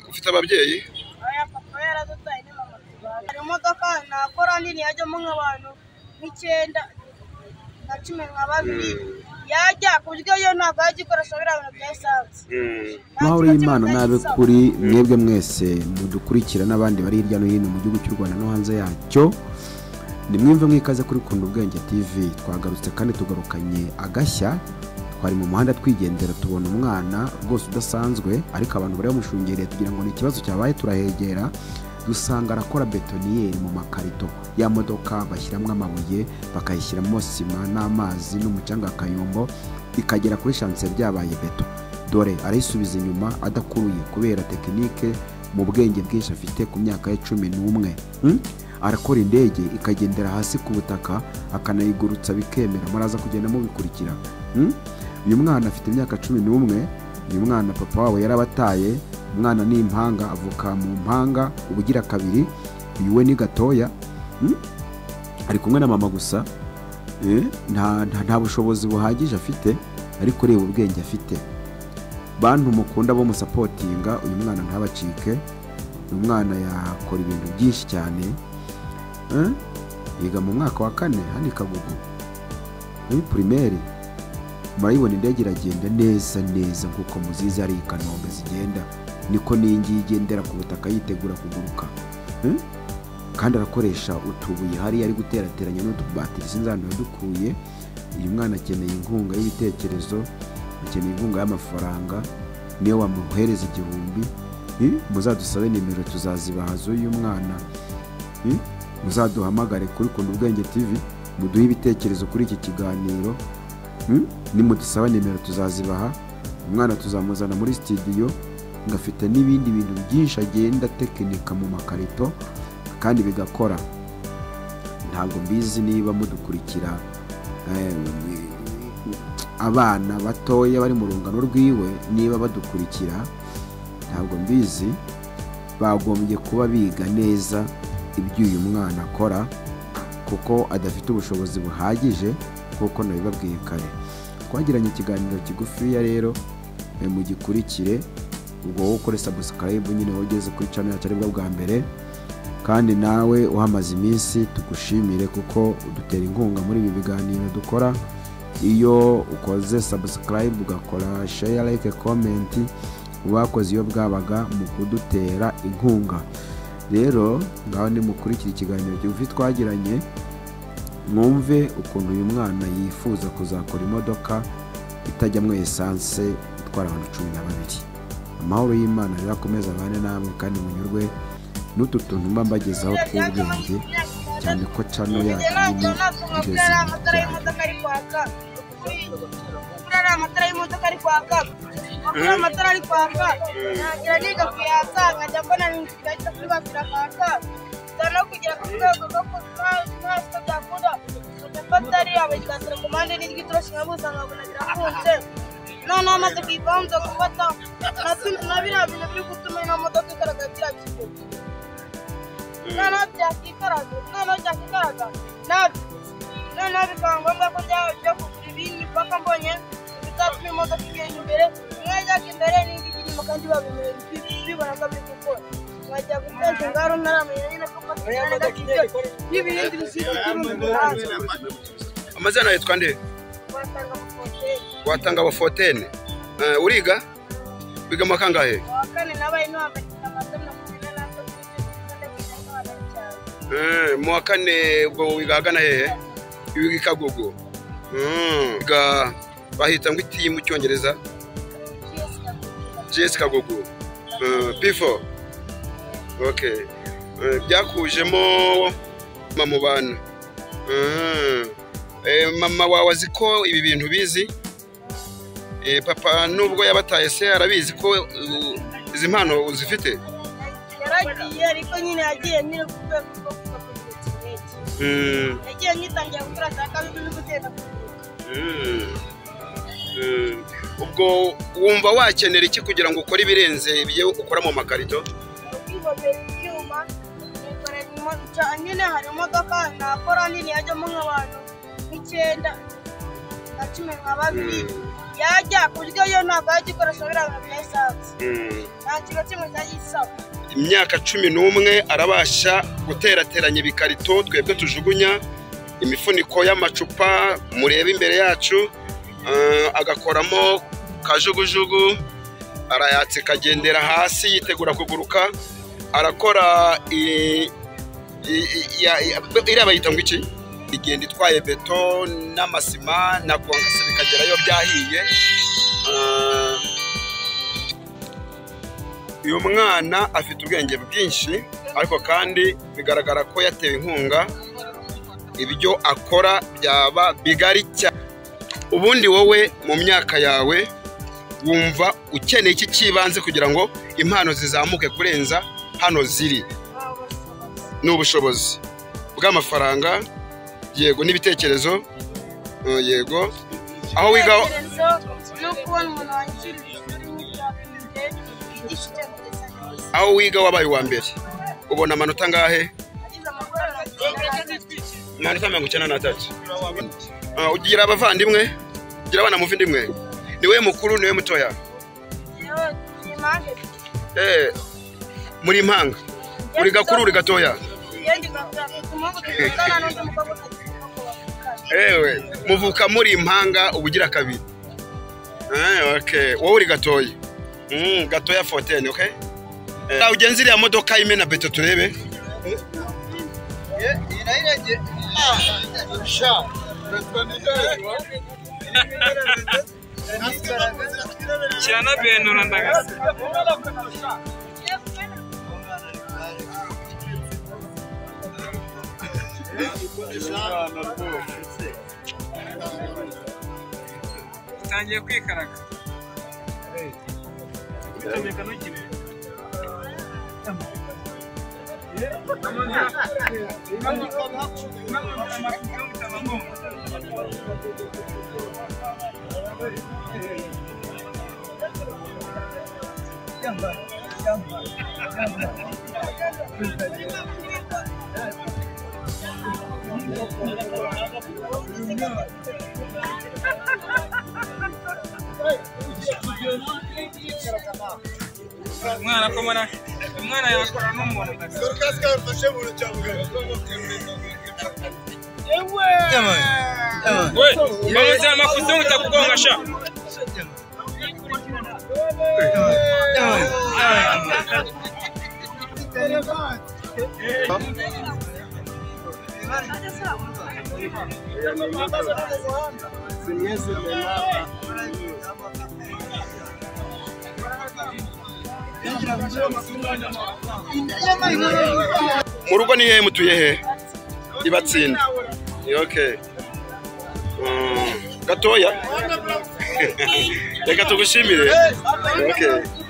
ufite ababyeyi Aya papa yaradutaye ni mama tubana. Hari imodoka nakora nini yajyamo nk'abantu nk'icyenda na cumi na babiri yajya ku buryo yo ntabwo yajya ikoresha biriya bintu bya esanse. amahoro y'imana n'abe kuri mwebwe mwese mudukurikira n'abandi bari hirya no hino mu gihugu cy'u rwanda no hanze yacyo ni mwimve mwikaze kuri kunda ubwenge tv twagarutse kandi tugarukanye agashya twari mu muhanda twigendera tubona umwana rwose udasanzwe ariko abantu bari bamushungereye tugira ngo ni ikibazo cyabaye turahegera dusanga arakora betoniyeri mu makarito ya modoka bashyiramo amabuye bakayishyiramo sima n'amazi n'umucanga akayombo ikagera kuri shanse byabaye beto dore arayisubiza inyuma adakuruye kubera tekinike mu bwenge bwinshi afite ku myaka ye cumi n'umwe Hmm? arakora indege ikagendera hasi ku butaka akanayigurutsa bikemera muraza kugenda mubikurikira Hmm? uyu mwana afite imyaka cumi n'umwe uyu mwana papa wabo yarabataye umwana ni impanga avuka mu mpanga ubugira kabiri uyu we ni gatoya Hmm? ari kumwe na mama gusa Eh, nta nta- nta bushobozi buhagije afite ariko reba ubwenge afite bantu mukunda bo musapotinga uyu mwana ntabacike uyu mwana yakora ibintu byinshi cyane Eh, yiga mu mwaka wa kane hano i kagugu muri primaire murayibona indege iragenda neza neza nk'uko muzizi ari i kanombe zigenda niko n'iyingiyi igendera ku butaka yitegura kuguruka Eh, kandi arakoresha utubuye hari ari guterateranya n'utubatiri sinzi ahantu yadukuye uyu mwana akeneye inkunga y'ibitekerezo akeneye inkunga y'amafaranga niyo wamuhereza igihumbi Eh, muzadusabe nimero tuzazibaha z'uyu mwana Eh, muzaduhamagare kuri kunda ubwenge tv muduhe ibitekerezo kuri iki kiganiro Mm? nimudusaba nimero tuzazibaha umwana tuzamuzana muri sitidiyo ngafite n'ibindi bintu byinshi agenda atekinika mu makarito kandi bigakora ntabwo mbizi niba mudukurikira eh, abana batoya bari mu rungano rwiwe niba badukurikira ntabwo mbizi bagombye kuba biga neza ibyo uyu mwana akora kuko adafite ubushobozi buhagije nk'uko nabibabwiye kare twagiranye ikiganiro kigufiya rero eh, mugikurikire ubwo wowe ukore sabusikarayibu nyine wowe ugeze kuri cano yacu aribwo bwa mbere kandi nawe uhamaze iminsi tugushimire kuko udutera inkunga muri ibi biganiro dukora iyo ukoze sabusikarayibu ugakora sheya like komenti ubakoze iyo bwabaga mu kudutera inkunga rero ngaho nimukurikira ikiganiro kigufi twagiranye mwumve ukuntu uyu mwana yifuza kuzakora imodoka itajyamo esanse itwara abantu cumi na babiri amahoro y'imana rero akomeze abane namwe kandi munyurwe n'utu tuntu mba mbagezaho tw'ubwenge cyane ko cano yacu nini igeze mu byayo Buriya ari amatara y'imodoka ari kwaka buriya amatara ari kwaka ntagira niga kuyaka nkajya mbona ni inzira ihita kuri bose irakwaka nza no kugera ku rwego rwo ku ntaso byakunda nkajya mfata ariya bagashyira ku mpande n'iry'itoroshi nkabuza nkabona birafunze noneho maze kuyivaho nza gufata na- na biriya bintu biri gutuma ino modoka igaragara kiriya kigo noneho byakikaraga noneho byakikaraga nabyo noneho bikaba ngombwa ko byaba byo kugura ibindi paka mbonye bizatuma imodoka igenda imbere kimwe yajyaga imbere n'indi ijya inyuma kandi babimenye bibona ko biri gukora nkajya guteza ingaru ntaramenya nyine ko mfata agakiryo n'ibindi bisigaye mu muhanda amazina yitwa nde wasanga mu koteri watanga abafotene uriga biga mu kangahe uwa kane nabaye n'uwambakira amazina kumi n'atatu n'ikenda kujya n'abana cyane Eh, mu wa kane ubwo wiga ahagana hehe wiga i kagugu Mm, wiga bahita ngo itiyi mu cyongereza gs kagugu p4 okay Eh, byakujemo mama mu bana Mm. Eh, mama wawe azi ko ibi bintu bizi Eh, papa nubwo yabataye se arabizi ko uh, izi mpano uzifite yaragiye ariko nyine yagiye nyine ku rwego rwo kugaburira ikirenge Mm. yagiye nyitangira gukora saa kabiri no guteka ku gihe. ubwo wumva wakenera iki kugira ngo ukore ibirenze ibyo ukora mu makarito Kwigomera ibyuma nikorera ca- nyine hari imodoka nakora nini yajyamo nk'abantu nk'icyenda na cumi nka babiri yajya ku buryo yo ntabwo yajya ikoresha biriya bintu bya esanse Mm. nta kintu kimwe cyajya isaba imyaka cumi n'umwe arabasha guterateranya ibikarito twebwe tujugunya imifuniko y'amacupa mureba imbere yacu eh, agakoramo kajugujugu arayatse kagendera hasi yitegura kuguruka arakora i- i- i- ya- ya- iriya bayita ngo iki igenda itwaye beto n'amasima na kongase bikagerayo byahiye Eh, uyu mwana afite ubwenge bwinshi ariko kandi bigaragara ko yatewe inkunga ibyo akora byaba bigari cyane ubundi wowe mu myaka yawe wumva ukeneye iki cy'ibanze kugira ngo impano zizamuke kurenza hano ziri ni ubushobozi bw'amafaranga yego n'ibitekerezo eh, yego aho wiga Ibitekerezo ni ukubona umuntu wanyishyurira ishuri nk'ibyabindi yigisha icyo akoresha neza aho wiga wabaye uwa mbere ubona amanota angahe agize amafaranga atandukanye amanota mirongo icyenda n'atatu Ah, ugira abavandimwe ugira abana muvindimwe niwe mukuru niwe mutoya yewe ni impande ebyiri Eh, muri impanga uri gakuru uri gatoya iyo ndi gakura mfite umuhungu dukundana n'undi mukobwa ukagenda ngo bavukane ewe muvuka muri impanga uba ugira kabiri Eh, okay. wowe uri gatoya Mm, gatoya fotene okay? Eh, nawe ugenze iriya modoka imena beto turebe kiranabenura ndagasa utangiye kwikaraga umwana akomana umwana yakora n'umuntu ndagasa we bamaze amakuzungu utakugonga sha mu rugo ni hehe mutuye he ibatsinda okay. Mm, gatoya reka tugushimire okay.